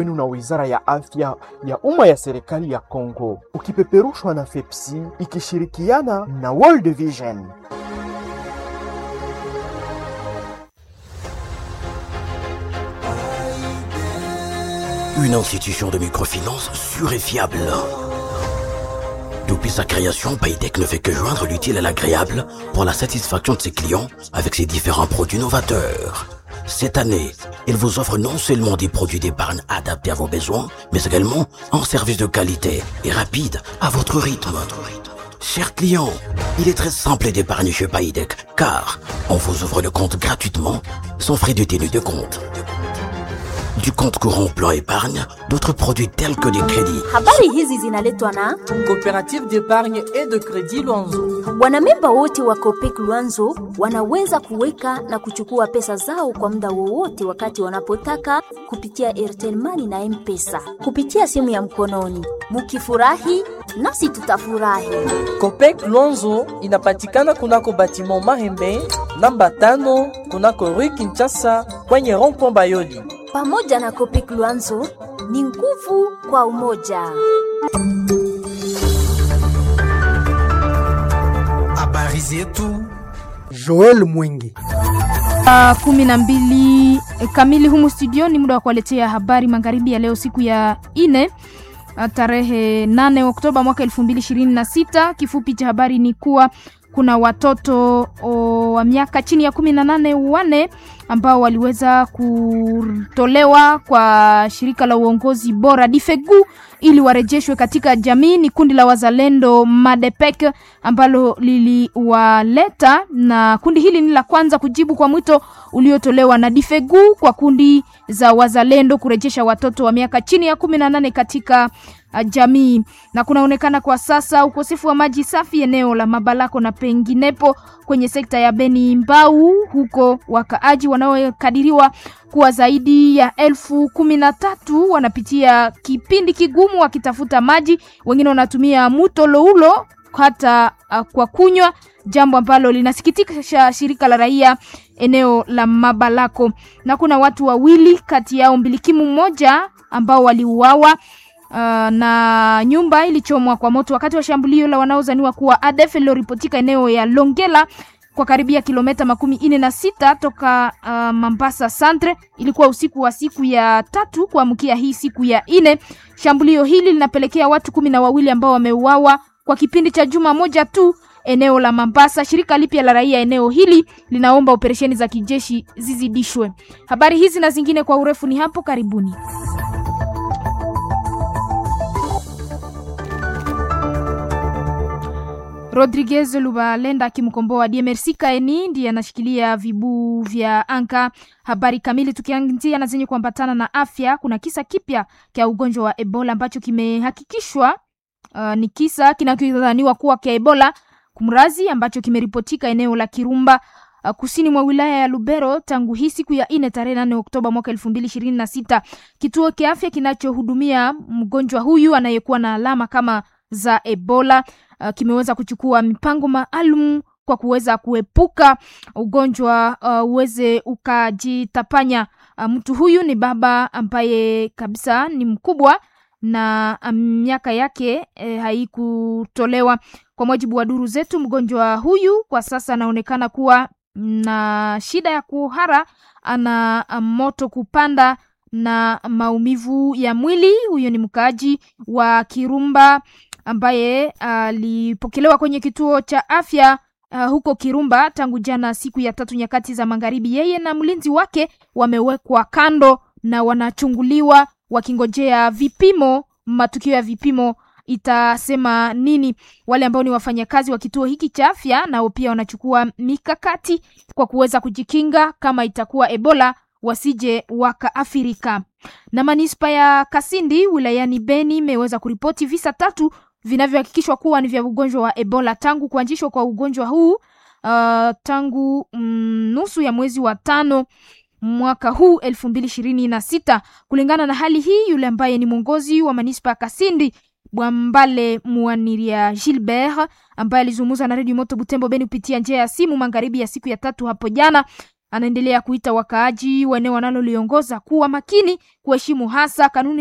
wenu na Wizara ya Afya ya Umma ya serikali ya Kongo, ukipeperushwa na FEPSI ikishirikiana na World Vision. Une institution de microfinance sûre et fiable. Depuis sa création, Paytech ne fait que joindre l'utile à l'agréable pour la satisfaction de ses clients avec ses différents produits novateurs. Cette année, il vous offre non seulement des produits d'épargne adaptés à vos besoins, mais également un service de qualité et rapide à votre rythme. Chers clients, il est très simple d'épargner chez Paytech car on vous ouvre le compte gratuitement sans frais de tenue de compte. Du compte courant plan épargne, d'autres produits tels que des crédits. Habari hizi zinaletwa na Coopérative d'épargne et de crédit Luanzo. wanamemba wote wa Copec Luanzo wanaweza kuweka na kuchukua pesa zao kwa muda wowote wakati wanapotaka kupitia Airtel Money na M-Pesa kupitia simu ya mkononi. Mukifurahi nasi tutafurahi. Copec Luanzo inapatikana kunako batiment Mahembe namba tano kunako Rue Kinshasa kwenye rond-point Bayoli. Pamoja na Copec Luanzo ni nguvu kwa umoja. Habari zetu. Joel Mwingi. Saa kumi na mbili kamili humu studio ni muda wa kuwaletea habari magharibi ya leo siku ya ine ah, tarehe 8 Oktoba mwaka 2026. Kifupi cha habari ni kuwa kuna watoto o, wa miaka chini ya kumi na nane wane ambao waliweza kutolewa kwa shirika la uongozi bora Difegu ili warejeshwe katika jamii. Ni kundi la wazalendo Madepek ambalo liliwaleta, na kundi hili ni la kwanza kujibu kwa mwito uliotolewa na Difegu kwa kundi za wazalendo kurejesha watoto wa miaka chini ya kumi na nane katika uh, jamii. Na kunaonekana kwa sasa ukosefu wa maji safi eneo la Mabalako na penginepo kwenye sekta ya Beni Mbau, huko wakaaji wanaokadiriwa kuwa zaidi ya elfu kumi na tatu wanapitia kipindi kigumu wakitafuta maji. Wengine wanatumia mto Loulo hata uh, kwa kunywa, jambo ambalo linasikitisha shirika la raia eneo la Mabalako. Na kuna watu wawili kati yao mbilikimu mmoja ambao waliuawa Uh, na nyumba ilichomwa kwa moto wakati wa shambulio la wanaozaniwa kuwa ADF lililoripotika eneo ya Longela kwa karibia kilomita makumi ine na sita toka uh, Mambasa Centre. Ilikuwa usiku wa siku ya tatu kuamkia hii siku ya ine. Shambulio hili linapelekea watu kumi na wawili ambao wameuawa kwa kipindi cha juma moja tu eneo la Mambasa. Shirika lipya la raia eneo hili linaomba operesheni za kijeshi zizidishwe. Habari hizi na zingine kwa urefu ni hapo karibuni. Rodriguez Lubalenda akimkomboa DMRC Kaeni ndiye anashikilia vibu vya anka. Habari kamili tukianzia na zenye kuambatana na afya, kuna kisa kipya cha ugonjwa wa Ebola ambacho kimehakikishwa uh, ni kisa kinachodhaniwa kuwa cha Ebola kumrazi ambacho kimeripotika eneo la Kirumba uh, kusini mwa wilaya ya Lubero tangu hii siku ya ine tarehe nane Oktoba mwaka elfu mbili ishirini na sita. Kituo cha afya kinachohudumia mgonjwa huyu anayekuwa na alama kama za Ebola uh, kimeweza kuchukua mipango maalum kwa kuweza kuepuka ugonjwa uh, uweze ukajitapanya. Uh, mtu huyu ni baba ambaye kabisa ni mkubwa na um, miaka yake eh, haikutolewa. Kwa mujibu wa duru zetu, mgonjwa huyu kwa sasa anaonekana kuwa na shida ya kuhara, ana um, moto kupanda na maumivu ya mwili. Huyo ni mkaaji wa Kirumba ambaye alipokelewa kwenye kituo cha afya uh, huko Kirumba tangu jana siku ya tatu nyakati za magharibi. Yeye na mlinzi wake wamewekwa kando na wanachunguliwa wakingojea vipimo. Matukio ya vipimo itasema nini. Wale ambao ni wafanyakazi wa kituo hiki cha afya nao pia wanachukua mikakati kwa kuweza kujikinga kama itakuwa Ebola wasije wakaathirika. Na manispa ya Kasindi wilayani Beni imeweza kuripoti visa tatu vinavyohakikishwa kuwa ni vya ugonjwa wa Ebola tangu kuanzishwa kwa ugonjwa huu uh, tangu mm, nusu ya mwezi wa tano mwaka huu elfu mbili ishirini na sita. Kulingana na hali hii, yule ambaye ni mwongozi wa manispa ya Kasindi Bwambale Muaniria Gilbert ambaye alizungumza na redio Moto Butembo Beni kupitia njia ya simu magharibi ya siku ya tatu hapo jana Anaendelea kuita wakaaji wa eneo wanaloliongoza kuwa makini, kuheshimu hasa kanuni